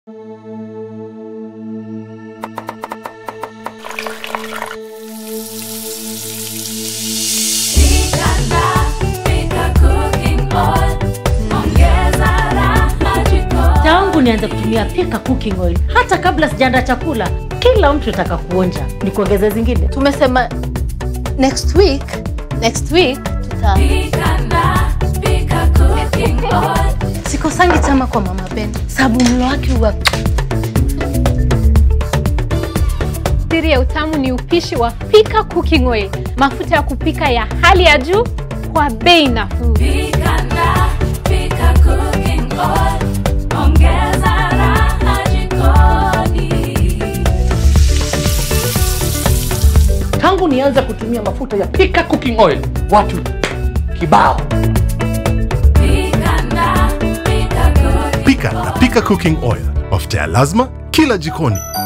Tangu nianze kutumia Pika cooking oil, hata kabla sijaandaa chakula, kila mtu ataka kuonja. Ni kuongeze zingine? Tumesema next week, next week tuta sikosangi chama kwa mama Ben, sababu mlo wake huwa Siri ya utamu ni upishi wa Pika Cooking Oil, mafuta ya kupika ya hali ya juu kwa bei nafuu. Tangu nianze kutumia mafuta ya Pika cooking oil, watu kibao. Pika na Pika Cooking Oil, mafuta ya lazima kila jikoni.